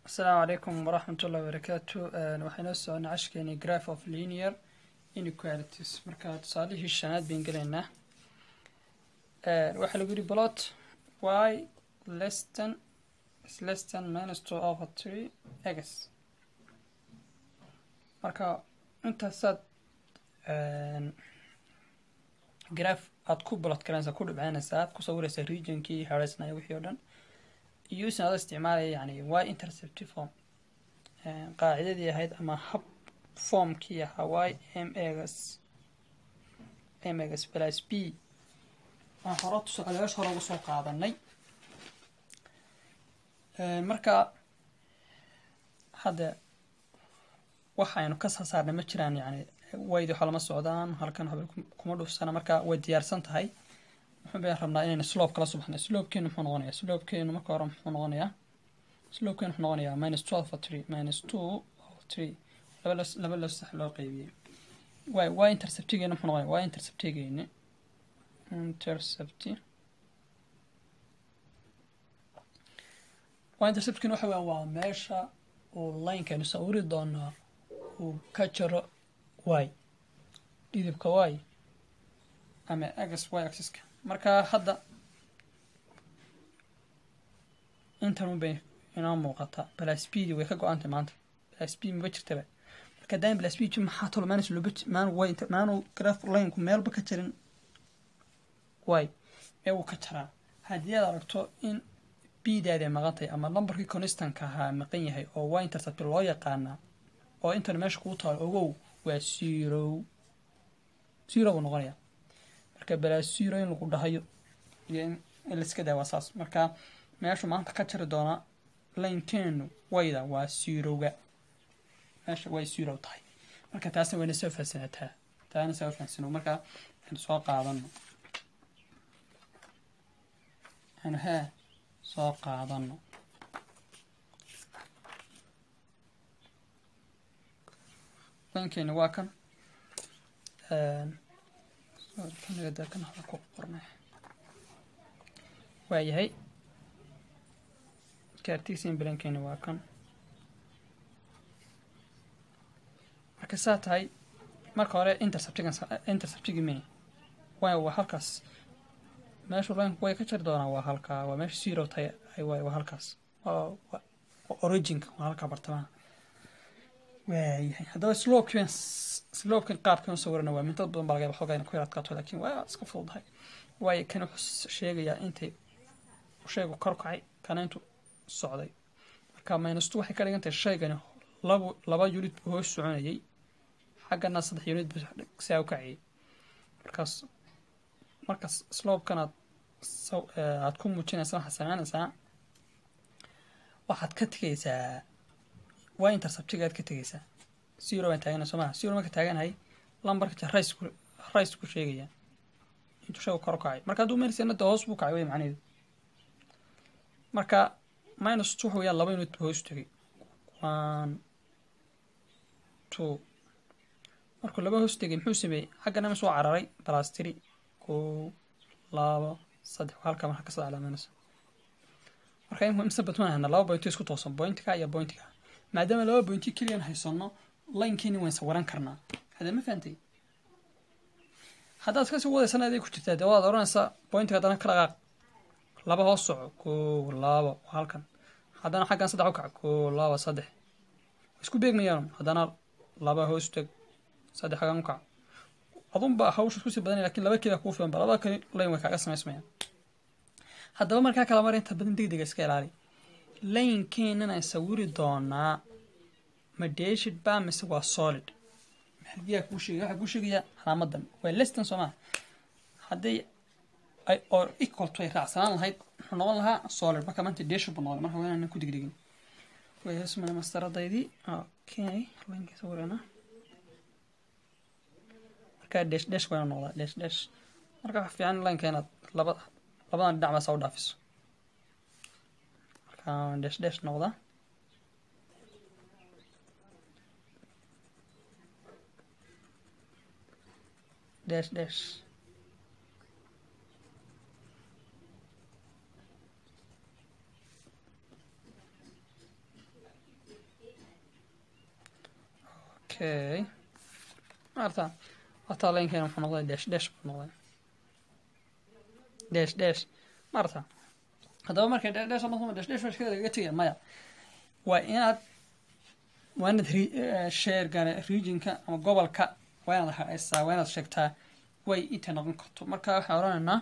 asalaamu calaykum waraxmat ullahi wabarakaatu waxay noo soconaa cashkeeni graph of linear inequalities marka tusaalihii shanaad bayn gelaynaa waxaa lagu yihi plot y less than is less than minus two over three x marka intaasaad graph aad ku bulot garanaysaa ku dhibcaynaysaa aad ku sawiraysaa regionkii hareysnaya wixii oo dhan using adoo isticmaalaya yani y interceptive form qaacidadii ahayd ama hab formkii ahaa y m egas m egas plus b aan hore tusaalayaasha hore uga soo qaadanay marka hadda waxaynu ka soo saarnay ma jiraan yani waydi waxa lama socdaan halkan waxba kuma dhufsana marka way diyaarsan tahay muxuu baan rabnaa inaynu slope kala subaxnay slopekeenu muxuu noqonayaa slopekeenu marka hore muxuu noqonayaa slopekeenu muxuu noqonayaa minus twelve for three minus two over three laba los laba los sax loo qaybiyey way y interceptigeenu muxuu noqonayaa y interceptigeeni intercept y interceptkeenu waxa weeyaan waa meesha uu linekaynu sawiri doonaa uu ka jaro y dhidibka y ama x y axiska marka hadda intan bay inoo muuqata blasbd way ka go-antay maanta blasb maba jirtaba marka daaim blasbd maxaa tolo maanis looba maan way maanu graf lineku meelba ka jarin y ee uu ka jaraa haddii aad aragto in bdaadi ay maqan tahay ama numberkii constanka ahaa maqan yahay oo y intercept loo yaqaanaa oo intan meesha kuu taalo ogow waa zero zero buu noqonaya marka balaasiro in lagu dhahayo iyo in laiska daa waa saas marka meeshu maanta ka jari doona laynteenu wayda waa sirowga meesha way sirow tahay marka taasna wayna soo fahansanataa taana soo fahansano marka aynu soo qaadano aynu hee soo qaadano laynkeeni waa kan waa yahay cartesian blankeeni waa kan marka saa tahay marka hore interceptigan interceptigi mini way waa halkaas meeshu linku way ka jari doonaa waa halkaa waa meesha zero tahay ay waay waa halkaas waa originka waa halkaa bartamaha waayahay haddaba slopekan slopekan qaabkan u sawirana waa mintad badan baa laga yaba xoogaa ina ku yar adkaato laakiin waa iska fududahay waayo kan wuxuu sheegayaa intay shaygu kor kacay kana intu socday marka minustu waxay ka dhigan tahay shaygani laba laba unit buu hoos soconayay xaggana saddex unit buu saa u kacayay markaas markaas slopekan aad aad ku muujinaysa waxaad samaynaysaa waxaad ka tegaysaa waa interceptiga aad ka tegaysaa zero baan taagana soo maha zero marka taaganahay lambarka rice ku rice ku sheegaya intuu shaygu kor u kacay marka hadduu meelsena de hoos buu kacay wey macnaheedu marka minus two waxa weeyaan laba unit buu hoos tegay one two markuu laba hoos tegay muxuu sameeyey xaggana ma soo cararay plus three kow labo saddex halka marka ka saddex minus marka imse batmaan hana laba bointo isku toosan bointiga iyo bointiga maadaama laba bointi keliyan haysano laynkeeni waan sawiran karnaa hadee ma fahantay haddaad kasii wadaysana aday ku jirtaa dee waad oranaysaa bointiga haddana ka dhaqaaq laba hoos soco kow labo halkan haddana xaggan saddex u kac kow labo saddex isku beegmayaan haddana laba hoos teg saddex xaggan u kac adunba hawsha kusii badanaya lakin laba keliya kuu filan ba labada kali layn way kaaga samaysmayaan haddaba markaa kala mar inta badan degdega iska ilaali laynkeenan ay sawiri doonaa ma deshid ba mise waa solid maxadiyaa kuu sheegay waxaa kuu sheegayaa calaamadan waa leston soo maa hadday ay oo equal to ay raacsanaan lahayd muxuu noqon lahaa solid marka maanta deshid buu noqday marka waa inaan ku digdigin wayasmana mastaradaydii okay laynka sawirana marka desh desh waa inuu noqdaa desh desh marka wax fiican laynka inaad laba labadan dhinac baa saa u dhaafiso marka desh desh noqda desh desh okay maarta wataa laynkeena wuxuu noqday dash dash buu noqday dash dash maarta haddaba markay dash dash noqdo dash dash shirkada lagaga tegaya maya waa inaad waa inaad share gane regionka ama gobolka waa inaad haysaa waa inaad sheegtaa way intay noqon karto marka waxaan odhanaynaa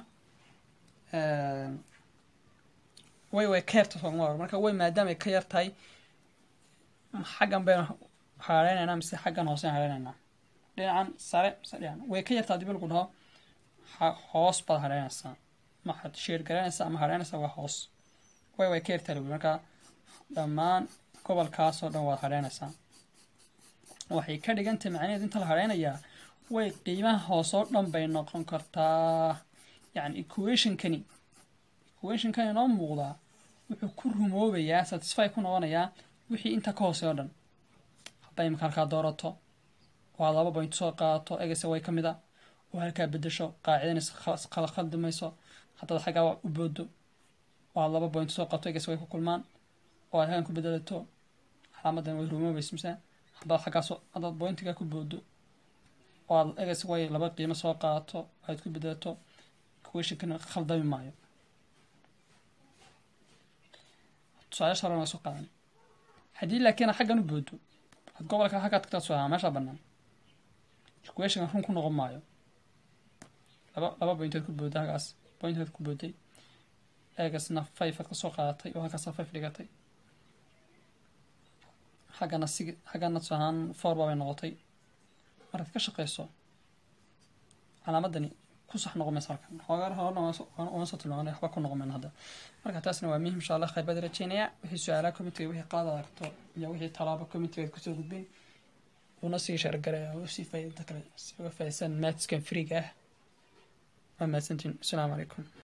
way way ka yarta sooma marka way maadaama ay ka yar tahay xaggan baynu hareynayna mise xaggan hoose hareynayna dhinacan sare mise dhinacan way ka yartaa hadii lagu dhaho hoos baad hareynaysaa maxaad sheer garanaysaa ama hareynaysaa waa hoos way way ka yartaa lagu marka dhammaan gobolkaasoo dhan waad hareynaysaa waxay ka dhigantahay macnaheed inta la hareynayaa way qiimaha hoosoo dhan bay noqon kartaa yacni equationkani equationkani noo muuqdaa wuxuu ku rumoobayaa satisfy ku noqonayaa wixii inta ka hooseeyo dhan hadday imika halkaa doorato oo aad laba point soo qaadato egese way ka mid a oo halkaa bedesho qaacidanaysa kala khaldimayso haddaad xaggaa u boodo oo aad laba point soo qato egese way ku kulmaan oo aad halkan ku bedelato calaamadan way rumoobaysa mise haddaad xaggaas haddaad pointiga ku boodo oo aad egese way laba qiimo soo qaadato aad ku bedelato equationkana khaldami maayo tusaalayaasha horena waa soo qaadan haddii laakiin xaggan u boodo ad gobolka xaggaa tagtaa soo ahaa meesha bannaan equationka run ku noqon maayo laba laba pointood ku booda halkaas pointood ku booday eegasna five aad ka soo qaadatay oo halkaasa five dhigatay xaggana sig xaggana tusa ahaan four baabay noqotay markaad ka shaqeyso calaamadani ku sax noqon maysa halkan xoogaa horena waan soo tilmaamay waxba ku noqon mayno hadda marka taasna waa muhim insha allah khayr baad rajeynaya wixii su-aalaha committeega wixii qaad aad aragto iyo wixii talaabo committeega kusoo gudbin una sii shargaraya oo sii faa'iidada kale si uga faa'iidsan maadskan freega ah waa mahadsantiin asalaamu calaykum